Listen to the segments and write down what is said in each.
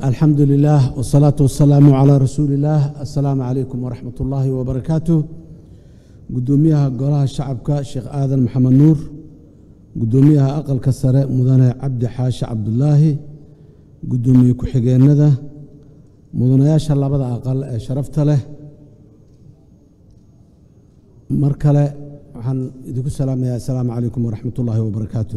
alxamdu lilah wsalaatu wasalaamu calaa rasuuli illaah assalaamu calaykum waraxmat ullaahi wabarakaatu gudoomiyaha golaha shacabka sheekh aadan maxamed nuur gudoomiyaha aqalka sare mudane cabdi xaashi cabdulaahi gudoomiye ku-xigeenada mudanayaasha labada aqal ee sharafta leh mar kale waxaan idinku salaamayaa assalaamu calaykum waraxmat ullaahi wabarakaatu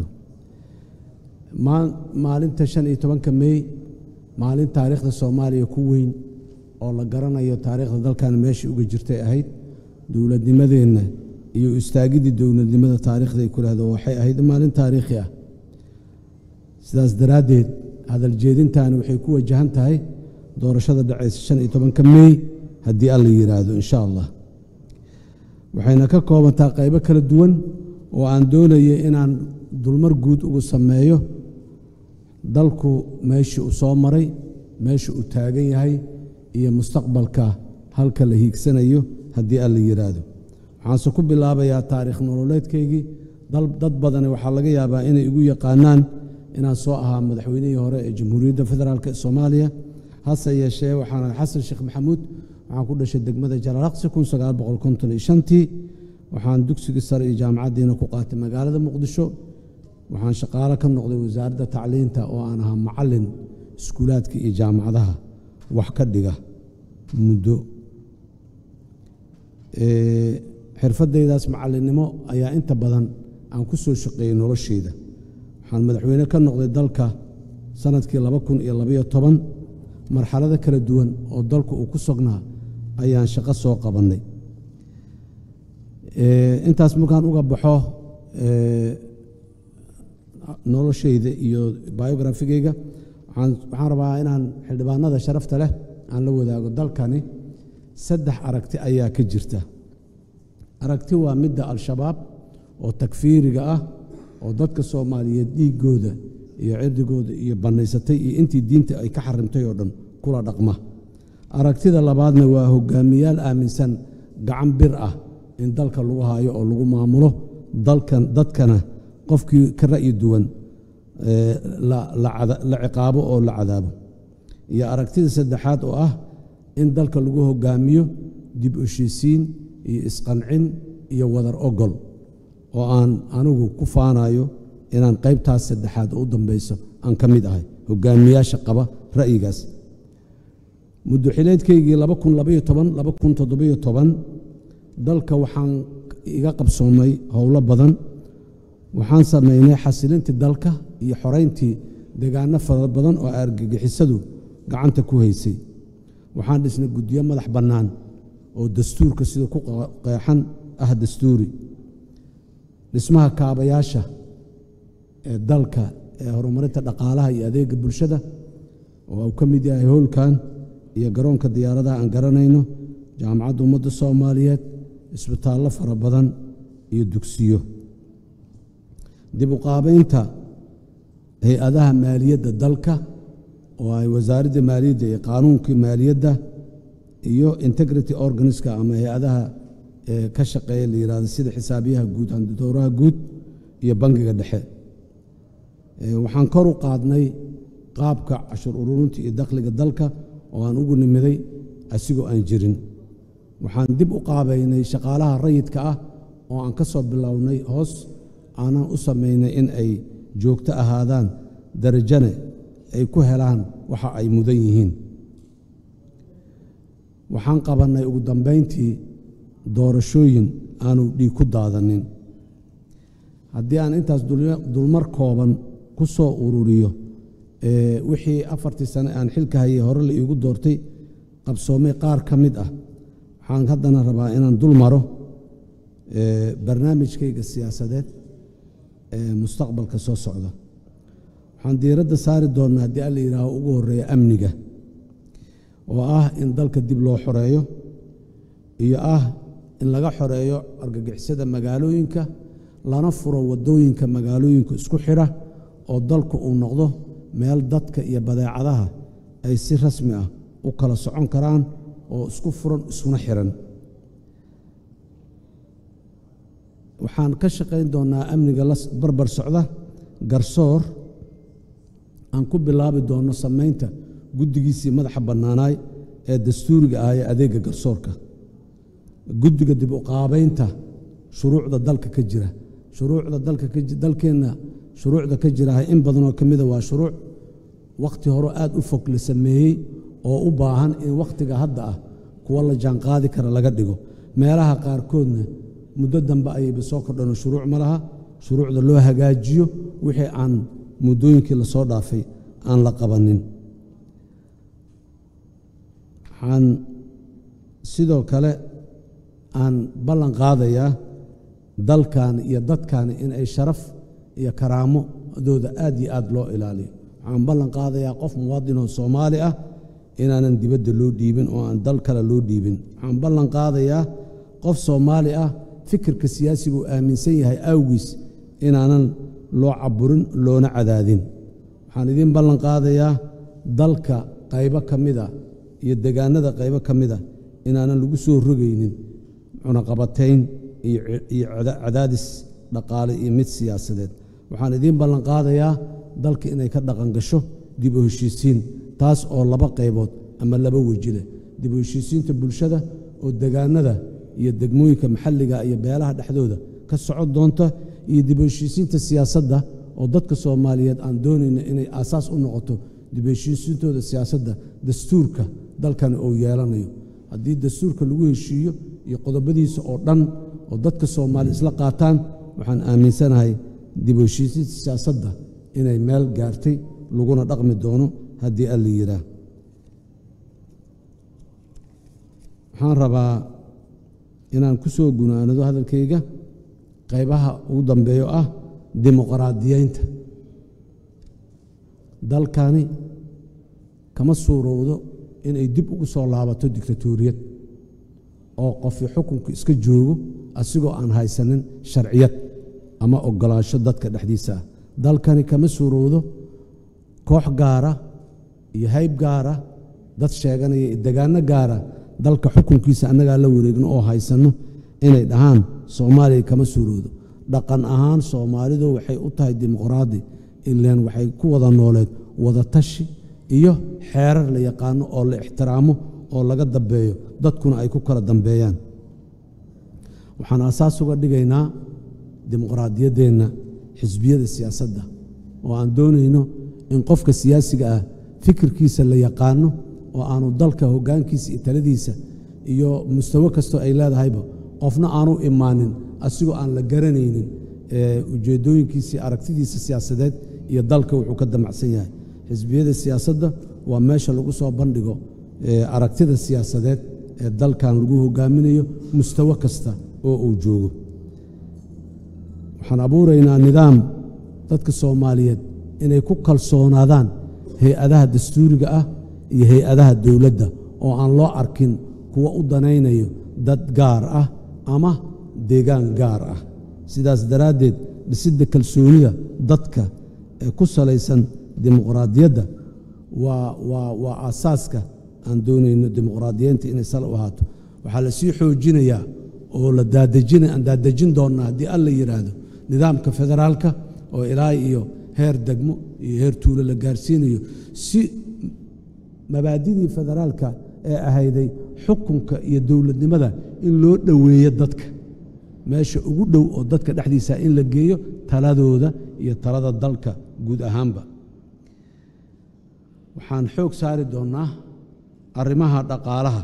maalinta shan iyo tobanka mey maalin taariikhda soomaaliya ku weyn oo la garanayo taariikhda dalkan meeshai uga jirtay ahayd dowladnimadeenna iyo istaagiddii dowladnimada taariikhda ay ku lahdo waxay ahayd maalin taariikhi ah sidaas daraaddeed hadaljeedintaani waxay ku wajahan tahay doorashada dhacaysa shan iyo tobanka mey haddii alla yidhaahdo insha allah waxayna ka koobantaa qaybo kala duwan oo aan doonaya inaan dulmar guud ugu sameeyo dalku meeshii uu soo maray meesha uu taagan yahay iyo mustaqbalka halka la hiigsanayo haddii alla yidhaahdo waxaanse ku bilaabayaa taariikh nololeedkaygii dad badani waxaa laga yaabaa inay igu yaqaanaan inaan soo ahaa madaxweynihii hore ee jamhuuriyadda federaalk ee soomaaliya hase yeeshee waxaan xasan sheekh maxamuud waxaan ku dhashay degmada jalaalaqsi tii waxaan dugsigii sare iyo jaamacaddiina ku qaatay magaalada muqdisho waxaan shaqaalo ka noqday wasaaradda tacliinta oo aan ahaa macallin iskuulaadka iyo jaamacadaha wax ka dhiga muddo xirfaddaydaas macallinnimo ayaa inta badan aan ku soo shaqeeyey nolosheyda waxaan madaxweyne ka noqday dalka sannadkii marxalado kala duwan oo dalku uu ku sognaa ayaan shaqo soo qabannay intaas markaan uga baxo noloshayda iyo biografigeyga waxaan rabaa inaan xildhibaanada sharafta leh aan la wadaago dalkani saddex aragti ayaa ka jirta aragti waa midda al-shabaab oo takfiiriga ah oo dadka soomaaliyeed dhiiggooda iyo cirdigooda iyo bannaysatay iyo intii diinta ay ka xarimtay oo dhan kula dhaqma aragtida labaadna waa hogaamiyaal aaminsan gacan bir ah in dalka lagu haayo oo lagu maamulo dalkan dadkana qofkii ka ra'yi duwan la ciqaabo oo la cadaabo iyo aragtida saddexaad oo ah in dalka lagu hogaamiyo dib heshiisiin iyo isqancin iyo wadar ogol oo aan anigu ku faanayo inaan qaybtaas saddexaad oo u dambayso aan ka mid ahay hogaamiyaasha qaba ra'yigaas muddoxileedkaygii dalka waxaan iga qabsoomay howlo badan waxaan samaynay xasilintii dalka iyo xorayntii deegaano fara badan oo argagixisadu gacanta ku haysay waxaan dhisnay guddiyo madax bannaan oo dastuurka sida ku qeexan ah dastuuri dhismaha kaabayaasha ee dalka ee horumarinta dhaqaalaha iyo adeega bulshada oo uu ka mid yahay howlkan iyo garoonka diyaaradaha aan garanayno jaamacadda ummadda soomaaliyeed isbitaallo fara badan iyo dugsiyo dib u qaabaynta hay-adaha maaliyadda dalka oo ay wasaaradda maaliyadda iyo qaanuunkii maaliyadda iyo integrity organiska ama hay-adaha ka shaqeeya la yihahdo sida xisaabiyaha guud handidowraha guud iyo bangiga dhexe waxaan kor u qaadnay qaabka cashur ururinta iyo dakhliga dalka oo aan ugu nimiday asigoo aan jirin waxaan dib u qaabaynay shaqaalaha rayidka ah oo aan ka soo bilownay hoos aanaan u samaynay in ay joogto ahaadaan darajane ay ku helaan waxa ay mudan yihiin waxaan qabannay ugu dambayntii doorashooyin aanu dhiig ku daadanin haddii aan intaas dulmar kooban ku soo ururiyo wixii afartii sane aan xilka hayay hore la iigu doortay qabsoomay qaar ka mid ah waxaan haddana rabaa inaan dul maro barnaamijkayga siyaasadeed ee mustaqbalka soo socda waxaan diiradda saari doonnaa haddii alla yidhaaho ugu horreeya amniga oo ah in dalka dib loo xoreeyo iyo ah in laga xoreeyo argagixisada magaalooyinka lana furo waddooyinka magaalooyinka isku xidha oo dalku uu noqdo meel dadka iyo badeecadaha ay si rasmi ah u kala socon karaan oo isku furan iskuna xiran waxaan ka shaqayn doonnaa amniga la barbar socda garsoor aan ku bilaabi doonno samaynta guddigiisii madaxa bannaanaay ee dastuuriga ah ee adeegga garsoorka guddiga dib u qaabaynta shuruucda dalka ka jira shuruucda dalka dalkeenna shuruucda ka jiraha in badanoo ka mida waa shuruuc wakhti hore aad u fog la sameeyey oo u baahan in wakhtiga hadda ah kuwa la jaanqaadi kara laga dhigo meelaha qaarkoodna muddo dambe ayayba soo kordhanoo shuruuc ma laha shuruucda loo hagaajiyo wixii aan muddooyinkii lasoo dhaafay aan la qabanin waxaan sidoo kale aan ballan qaadayaa dalkan iyo dadkan in ay sharaf iyo karaamadooda aad iyo aad loo ilaaliyo waxaan ballan qaadayaa qof muwaadinoo soomaali ah inaanan dibadda loo dhiibin oo aan dal kale loo dhiibin waxaan ballan qaadayaa qof soomaali ah fikirka siyaasiga uu aaminsan yahay awgiis inaanan loo caburin loona cadaadin waxaan idiin ballan qaadayaa dalka qaybo ka mida iyo degaanada qaybo ka mida inaanan lagu soo rogaynin cunaqabatayn iyo cadaadis dhaqaale iyo mid siyaasadeed waxaan idiin ballan qaadayaa dalka inay ka dhaqan gasho dib u heshiisiin taas oo laba qaybood ama laba weji leh dib u heshiisiinta bulshada oo degaanada iyo degmooyinka maxalliga iyo beelaha dhexdooda ka socon doonta iyo dib u heshiisiinta siyaasadda oo dadka soomaaliyeed aan doonayna inay aasaas u noqoto dib u heshiisiintooda siyaasadda dastuurka dalkani uu yeelanayo haddii dastuurka lagu heshiiyo iyo qodobadiisa oo dhan oo dadka soomaali isla qaataan waxaan aaminsanahay dib u heshiisiinta siyaasadda inay meel gaartay laguna dhaqmi doono haddii alla yidhaah waxaan rabaa inaan ku soo gunaanado hadalkayga qaybaha ugu dambeeyo ah dimuqraadiyeynta dalkani kama suurowdo inay dib ugu soo laabato dictatoriyad oo qofi xukunku iska joogo asigoo aan haysanin sharciyad ama ogolaansho dadka dhexdiisa ah dalkani kama suurowdo koox gaara iyo hayb gaara dad sheeganaya iyo degaano gaara dalka xukunkiisa annagaa la wareegno oo haysanno inay dhahaan soomaaliya kama suurowdo dhaqan ahaan soomaalidu waxay u tahay dimuqraadi ileen waxay ku wada nooleed wadatashi iyo xeerar la yaqaano oo la ixtiraamo oo laga dambeeyo dadkuna ay ku kala dambeeyaan waxaan asaas uga dhigaynaa dimuqraadiyaddeenna xisbiyada siyaasadda oo aan doonayno in qofka siyaasiga ah fikirkiisa la yaqaano oo aanu dalka hoggaankiisa iyo taladiisa iyo mustawo kastoo ay leedahayba qofna aanu imaanin asigoo aan la garanaynin ujeeddooyinkiisii aragtidiisa siyaasadeed iyo dalka wuxuu ka damacsan yahay xisbiyada siyaasadda waa meesha lagu soo bandhigo aragtida siyaasadeed ee dalkan lagu hogaaminayo mustawo kasta oo uu joogo waxaan abuuraynaa nidaam dadka soomaaliyeed inay ku kalsoonaadaan hay-adaha dastuuriga ah iyo hay-adaha dowladda oo aan loo arkin kuwa u danaynayo dad gaar ah ama deegaan gaar ah sidaas daraaddeed dhisidda kalsoonida dadka ee ku salaysan dimuqraadiyadda waa aasaaska aan doonayno dimuqraadiyeynta inay sal u ahaato waxaa la sii xoojinayaa oo aan daadejin doonnaa haddii alla yidhaahdo nidaamka federaalka oo ilaa iyo heer degmo iyo heer tuulo la gaarsiinayo si mabaadidii federaalka ee ahayday xukunka iyo dowladnimada in loo dhoweeyo dadka meesha ugu dhow oo dadka dhexdiisa in la geeyo taladooda iyo talada dalka guud ahaanba waxaan xoog saari doonnaa arrimaha dhaqaalaha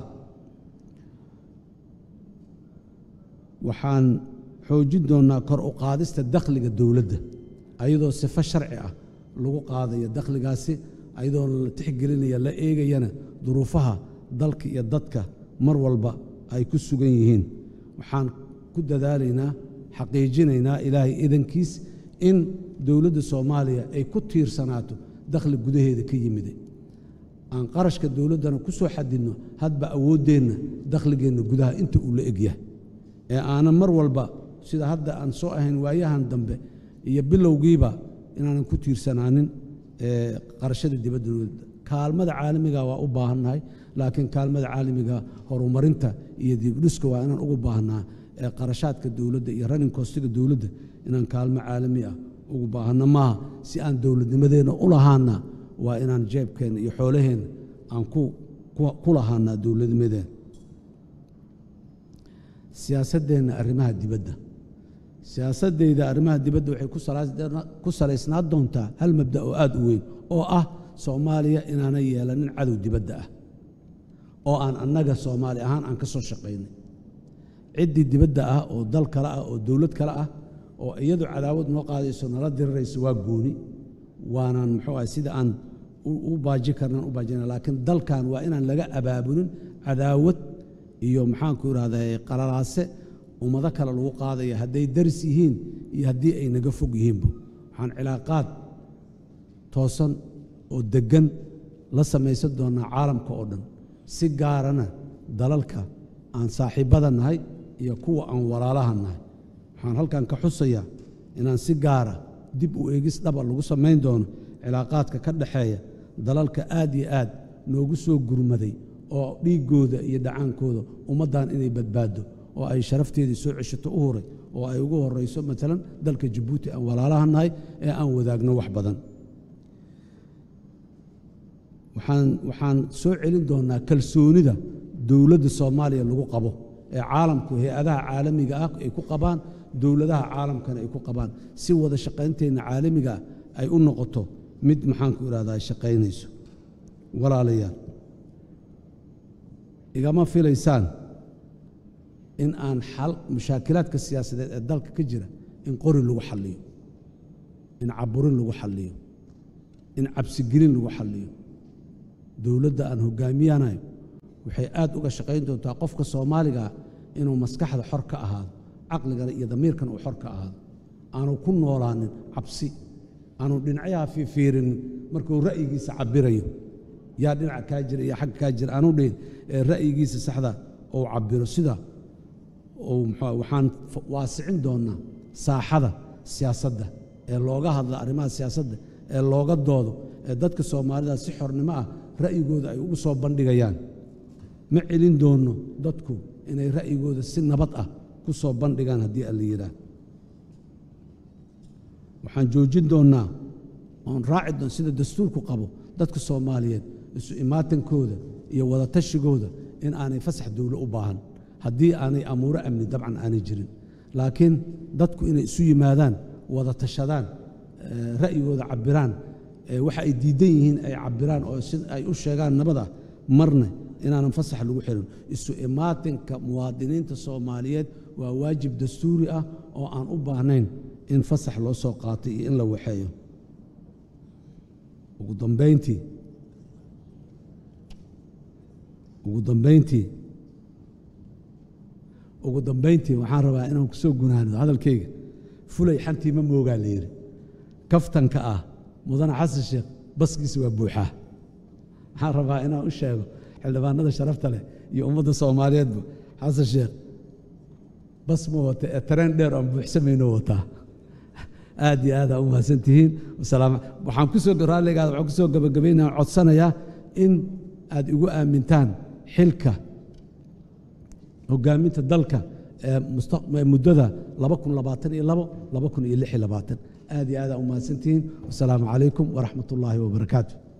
waxaan xoojin doonnaa kor u qaadista dakhliga dowladda ayadoo sifo sharci ah lagu qaadayo dakhligaasi ayadoo la tixgelinaya la eegayana duruufaha dalka iyo dadka mar walba ay ku sugan yihiin waxaan ku dadaalaynaa xaqiijinaynaa ilaahay idankiis in dowladda soomaaliya ay ku tiirsanaato dakhli gudaheeda ka yimida aan qarashka dowladdana ku soo xadidno hadba awooddeenna dakhligeenna gudaha inta uu la egyahay ee aanan mar walba sida hadda aan soo ahayn waayahan dambe iyo bilowgiiba inaanan ku tiirsanaanin qarashada dibadda dowladda kaalmada caalamiga waa u baahannahay laakiin kaalmada caalamiga horumarinta iyo dibdhiska waa inaan ugu baahnaa ee qarashaadka dowladda iyo running kostiga dowladda inaan kaalmo caalami ah ugu baahanno maaha si aan dowladnimadeenna u lahaana waa inaan jeebkeenna iyo xoolaheenna aan ku lahaanaa dowladnimadeen siyaasaddeenna arrimaha dibadda siyaasaddayda arrimaha dibadda waxay ku salaysnaa doontaa hal mabda oo aada u weyn oo ah soomaaliya inaanay yeelanin cadow dibadda ah oo aan annaga soomaali ahaan aan ka soo shaqaynay ciddii dibadda ah oo dal kale ah oo dowlad kale ah oo iyadu cadaawad noo qaadayso nala dirirayso waa gooni waanaan muxuu ah sida aan u baaji karnaan u baajina laakiin dalkan waa inaan laga abaabulin cadaawad iyo maxaanku idhahdaa qalalaase ummado kale lagu qaadaya hadday daris yihiin iyo haddii ay naga fog yihiinba waxaan cilaaqaad toosan oo deggan la samaysan doonnaa caalamka oo dhan si gaarana dalalka aan saaxiibbada nahay iyo kuwa aan walaalaha nahay waxaan halkan ka xusayaa inaan si gaara dib u eegis dhaba lagu samayn doono cilaaqaadka ka dhaxeeya dalalka aad iyo aad noogu soo gurmaday oo dhiiggooda iyo dhacaankooda ummaddan inay badbaaddo oo ay sharafteedii soo ceshato u huray oo ay ugu horayso maalan dalka jabuuti aan walaalaha nahay ee aan wadaagno wax badan waxaan soo celin doonnaa kalsoonida dowladda soomaaliya lagu qabo ee caalamku hay-adaha caalamiga ah ay ku qabaan dowladaha caalamkana ay ku qabaan si wada shaqaynteenna caalamiga ay u noqoto mid maxaanku idhahdaa shaqaynayso walaalayaal igama filaysaan in aan xal mushaakilaadka siyaasadeed ee dalka ka jira in qori lagu xalliyo in caburin lagu xalliyo in cabsigelin lagu xalliyo dowladda aan hogaamiyanayo waxay aad uga shaqayn doontaa qofka soomaaligaa inuu maskaxda xor ka ahaado caqligana iyo damiirkan uu xor ka ahaado aanu ku noolaanin cabsi aanu dhinacyaha fiifiirinin markuu ra'yigiisa cabirayo yaa dhinaca kaa jira iyo xagga kaa jira aanu dhihin ee ra'yigiisa saxda uu cabiro sida uu muxuu waxaan waasicin doonnaa saaxada siyaasadda ee looga hadla arrimaha siyaasadda ee looga doodo ee dadka soomaalida si xornimo ah ra'yigooda ay ugu soo bandhigayaan ma celin doonno dadku inay ra'yigooda si nabad ah ku soo bandhigaan haddii alla yidhaah waxaan joojin doonnaa oon raaci doon sida dastuurku qabo dadka soomaaliyeed isu imaatankooda iyo wadatashiggooda in aanay fasax dowlo u baahan haddii aanay amuuro amni dabcan aanay jirin laakiin dadku inay isu yimaadaan wada tashadaan ra'yigooda cabbiraan waxa ay diidan yihiin ay cabbiraan oo si ay u sheegaan nabada marna inaanan fasax lagu xirin isu imaatinka muwaadiniinta soomaaliyeed waa waajib dastuuri ah oo aan u baahnayn in fasax loo soo qaatay iyo in la waxeeyo ugu dambayntii ugu dambayntii ugu dambayntii waxaan rabaa inaan ku soo gunaano hadalkayga fulay xantii ma moogaa la yidhi kaftanka ah mudane xasan sheekh baskiisa waa buuxaa waxaan rabaa inaan u sheego xildhibaanada sharafta leh iyo ummadda soomaaliyeedba xasan sheekh bas ma wata ee tareen dheer aan buuxsamayno wataa aad iyo aad aa u mahadsantihiin waxaan kusoo raalligaada waxaan kusoo gabagabaynaa codsanayaa in aad igu aamintaan xilka hogaaminta dalka ee muddada aad iyo aad aa u mahadsantihiin wasalaamu calaykum waraxmat ullaahi wabarakaatu